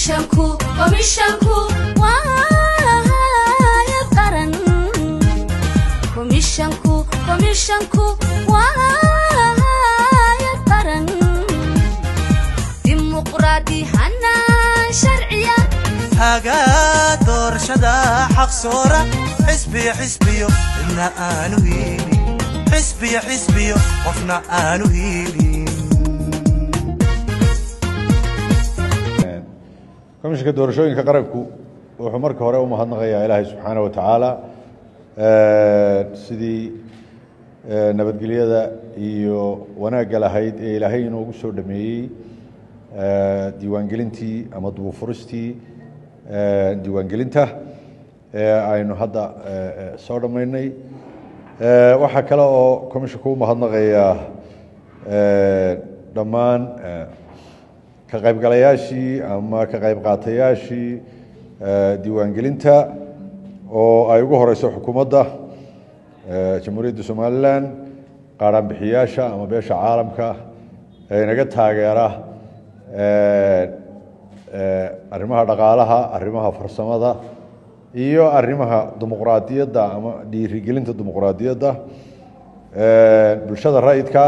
komishanku komishanku waayad qaran komishanku komishanku waayad qaran dimuqraadi hanaan sharciya hagaa doorashada xaq soora xisbiyo xisbiyo cidna aanu hiilin xisbiyo xisbiyo qofna aanu hiilin komishinka doorashooyinka qaranku wuxuu marka hore u mahadnaqayaa ilaahay subxaana wa tacaala sidii nabadgelyada iyo wanaagga lahayd ee ilaahay inoogu soo dhameeyey diiwaangelintii ama dubufuristii diiwaangelinta ee aynu hadda soo dhammaynay waxaa kale oo commissionka u mahadnaqayaa dhammaan ka qaybgalayaashii ama ka qayb qaatayaashii diiwaangelinta oo ay ugu horeyso xukuumadda jamhuuriyadda somalilan qaaraanbixiyaasha ama beesha caalamka ee inaga taageera arrimaha dhaqaalaha arrimaha farsamada iyo arrimaha dimuqraadiyadda ama dhiirigelinta dimuqraadiyadda bulshada rayidka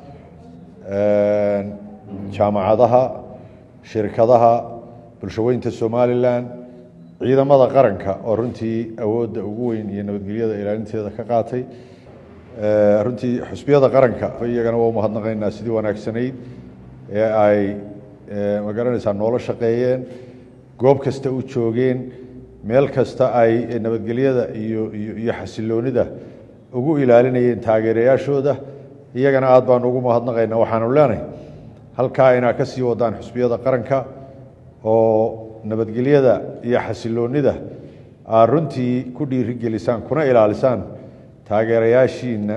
jaamacadaha shirkadaha bulshaweynta somalilan ciidamada qaranka oo runtii awoodda ugu weyn iyo nabadgelyada ilaalinteeda ka qaatay runtii xusbiyada qaranka iyagana waa umahadnaqaynaa sidii wanaagsanayd ee ay magaranaysaa noola shaqeeyeen goob kasta u joogeen meel kasta ay nabadgelyada iyo iyo xasiloonida ugu ilaalinayeen taageerayaashooda iyagana aad baanu ugu mahadnaqaynaa waxaanu leenahay halkaa inaa ka sii wadaan xusbiyada qaranka oo nabadgelyada iyo xasiloonida aad runtii ku dhiirigelisaan kuna ilaalisaan taageerayaashiina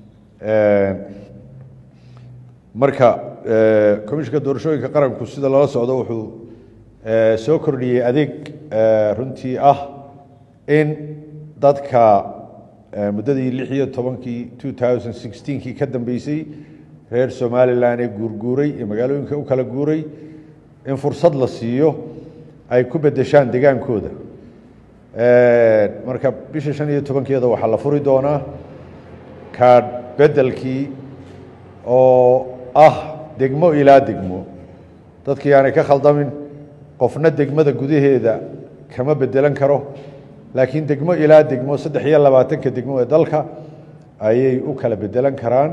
marka komishinka doorashooyinka qaranku sida lala socdo wuxuu soo kordhiyey adeeg runtii ah in dadka muddadii lix iyo tobankii two thousand sixteenkii ka dambeysay reer somalilan ee guurguuray ee magaalooyinka u kala guuray in fursad la siiyo ay ku bedeshaan degaankooda marka bisha shan iyo tobankeeda waxaa la furi doonaa kaadh bedelkii oo ah degmo ilaa degmo dadkii aanay ka khaldamin qofna degmada gudaheeda kama bedelan karo laakiin degmo ilaa degmo saddex iyo labaatanka degmo ee dalka ayay u kala bedelan karaan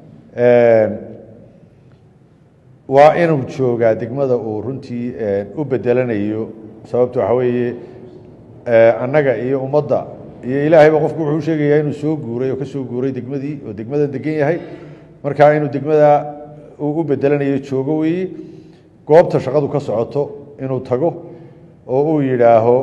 waa inuu joogaa degmada uu runtii u bedelanayo sababto waxa weeye annaga iyo ummadda iyo ilaahayba qofku wuxuu sheegayaa inuu soo guuray oo ka soo guuray degmadii oo degmadan degan yahay markaa inuu degmada uu u bedelanayo joogo weeye goobta shaqadu ka socoto inuu tago oo uu yidhaaho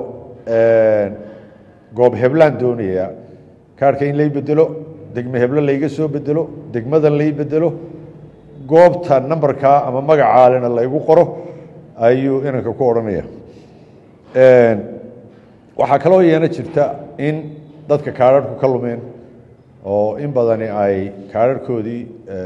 goob heblaan doonaya kaarhka in lay bedelo degme heblo layga soo bedelo degmadan lay bedelo goobta nambarkaa ama magacaalena laygu qoro ayuu inanka ku odhanaya waxaa kaloo yeena jirta in dadka kaarharhku ka lumeen oo in badani ay kaarharhkoodii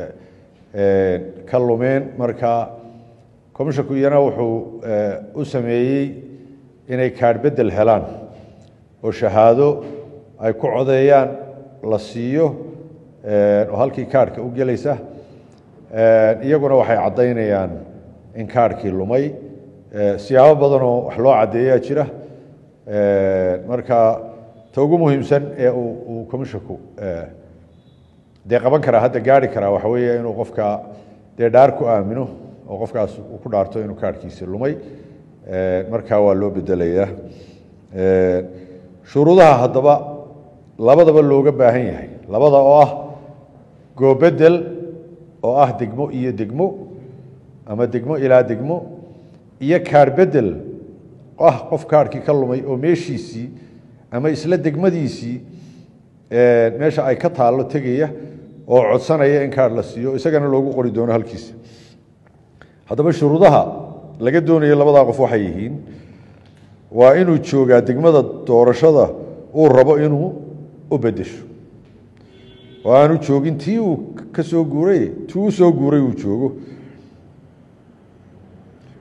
ka lumeen marka commishanku iyana wuxuu u sameeyey inay kaarh bedel helaan oo shahaado ay ku codeeyaan la siiyo oo halkii kaarhka u gelaysa iyaguna waxay caddaynayaan in kaarhkii lumay siyaabo badanoo wax loo caddeeyaa jira marka ta ugu muhiimsan ee uu commishanku dee qaban karaa hadda gaari karaa waxa weeye inuu qofka dee dhaar ku aamino oo qofkaas uu ku dhaarto inuu kaarhkiisi lumay markaa waa loo bedelayaa shuruudaha haddaba labadaba looga baahan yahay labada oo ah goobedel oo ah degmo iyo degmo ama degmo ilaa degmo iyo kaar bedel ah qof kaarhkii ka lumay oo meeshiisii ama isla degmadiisii meesha ay ka taallo tegaya oo codsanaya in kaar la siiyo isagana loogu qori doono halkiisa haddaba shuruudaha laga doonayo labadaa qof waxay yihiin waa inuu joogaa degmada doorashada uu rabo inuu u bedesho oo aanu joogin tii uu ka soo guuray tii u soo guuray uu joogo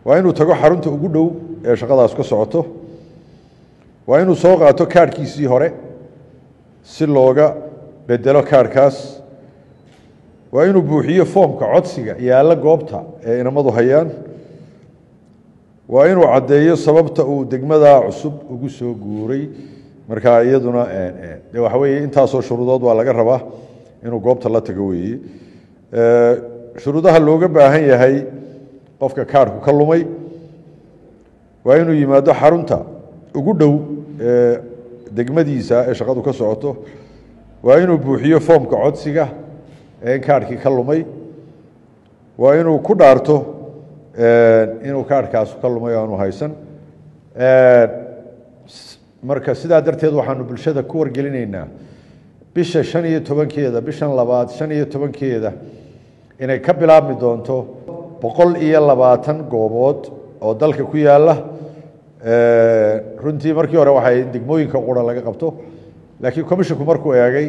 waa inuu tago xarunta ugu dhow ee shaqadaas ka socoto waa inuu soo qaato kaarhkiisii hore si looga bedelo kaarhkaas waa inuu buuxiyo foomka codsiga yaalla goobta ee inamadu hayaan waa inuu caddeeyo sababta uu degmadaa cusub ugu soo guuray marka iyaduna de waxa weeye intaasoo shuruudood waa laga rabaa inuu goobta la tago weeye shuruudaha looga baahan yahay qofka kaarhku ka lumay waa inuu yimaado xarunta ugu dhow ee degmadiisa ee shaqadu ka socoto waa inuu buuxiyo foomka codsiga ee in kaarhkii ka lumay waa inuu ku dhaarto inuu kaarhkaas ka lumay aanu haysan marka sidaa darteed waxaanu bulshada ku wargelinaynaa bisha shan iyo tobankeeda bishan labaad shan iyo tobankeeda inay ka bilaabmi doonto boqol iyo labaatan goobood oo dalka ku yaala runtii markii hore waxay degmooyinka qura laga qabto laakiin commisshinku markuu eegay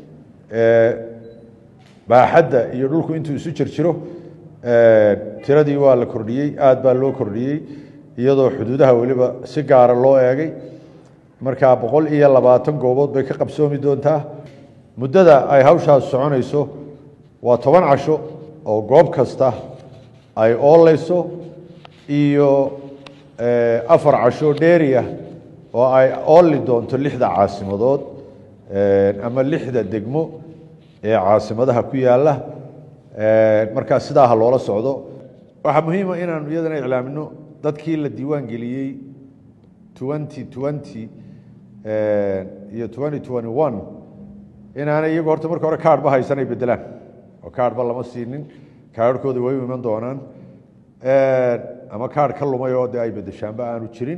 baaxadda iyo dhulku intuu isu jirjiro tiradii waa la kordhiyey aad baa loo kordhiyey iyadoo xuduudaha weliba si gaara loo eegay markaa boqol iyo labaatan goobood bay ka qabsoomi doontaa muddada ay hawshaas soconayso waa toban casho oo goob kasta ay ooleyso iyo afar casho dheeri ah oo ay ooli doonto lixda caasimadood ama lixda degmo ee caasimadaha ku yaala markaa sidaa ha loola socdo waxaa muhiima inaanu iyadana iclaamino dadkii la diiwaan geliyey twenty twenty iyo twenty twenty one inaanay iyagu horta marka hore kaarhba haysanay bedelaan oo kaarhba lama siinin kaarhkooda way u iman doonaan ama kaarh ka lumay oo de ay bedeshaanba aanu jirin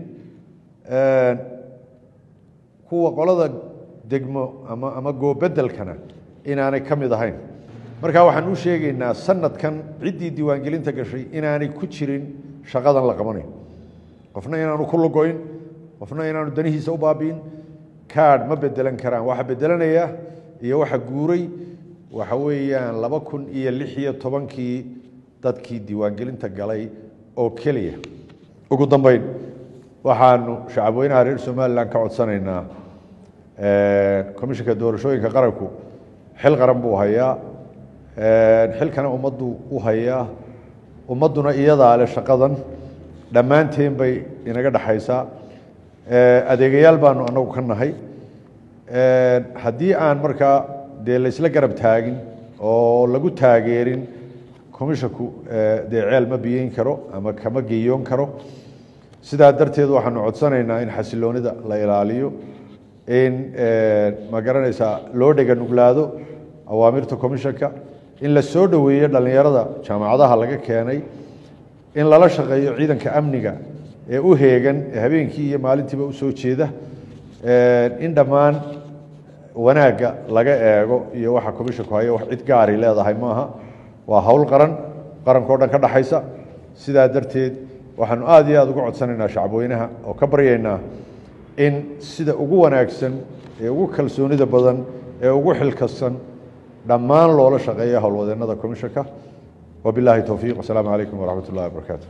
kuwa qolada degmo ama ama goobedelkana inaanay ka mid ahayn marka waxaan u sheegaynaa sanadkan ciddii diiwaangelinta gashay inaanay ku jirin shaqadan la qabanayo qofna inaanu ku lugoyn qofna inaanu danihiisa u baabi'in kaadh ma bedelan karaan waxa bedelanaya iyo waxa guuray waxa weeyaan laba kun iyo lix iyo tobankii dadkii diiwaangelinta galay oo keliya ugu dambeyn waxaanu shacabweynaha reer somalilan ka codsanaynaa commishinka doorashooyinka qaranku xil qaran buu hayaa xilkana ummaddu u hayaa ummadduna iyadaa leh shaqadan dhammaanteen bay inaga dhexaysaa adeegayaal baanu anagu ka nahay haddii aan markaa dee laysla garab taagin oo lagu taageerin commisshinku dee ceel ma biyeyn karo ama kama geeyoon karo sidaa darteed waxaanu codsanaynaa in xasiloonida la ilaaliyo in ma garanaysaa loo dhega nuglaado awaamirta commishanka in la soo dhoweeyo dhallinyarada jaamacadaha laga keenay in lala shaqeeyo ciidanka amniga ee u heegan ee habeenkii iyo maalintiiba u soo jeeda in dhammaan wanaagga laga eego iyo waxa commishanku hayo wax cid gaari leedahay maaha waa hawl qaran qarankao dhan ka dhaxaysa sidaa darteed waxaanu aad iyo aada uga codsanaynaa shacabweynaha oo ka baryaynaa in sida ugu wanaagsan ee ugu kalsoonida badan ee ugu xilkasan dhammaan loola shaqeeya howlwadeennada commishanka wabilaahi towfiiq wasalaamu calaykum waraxmat ullahi wabarakaatu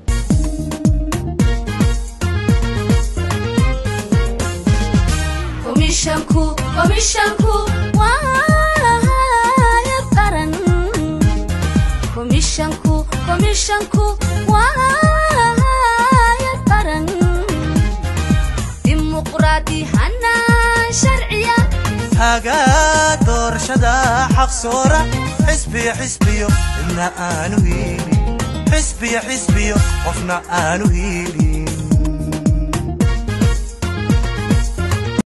komishanku komishanku waa hayad qaran komishanku komishanku waa hayad qaran dimuqraadi hanaan sharciya hagaa doorashada xaqsoora xisbiya xisbiyo cidna aanu hiilin xisbiya xisbiyo qofna aanu hiilin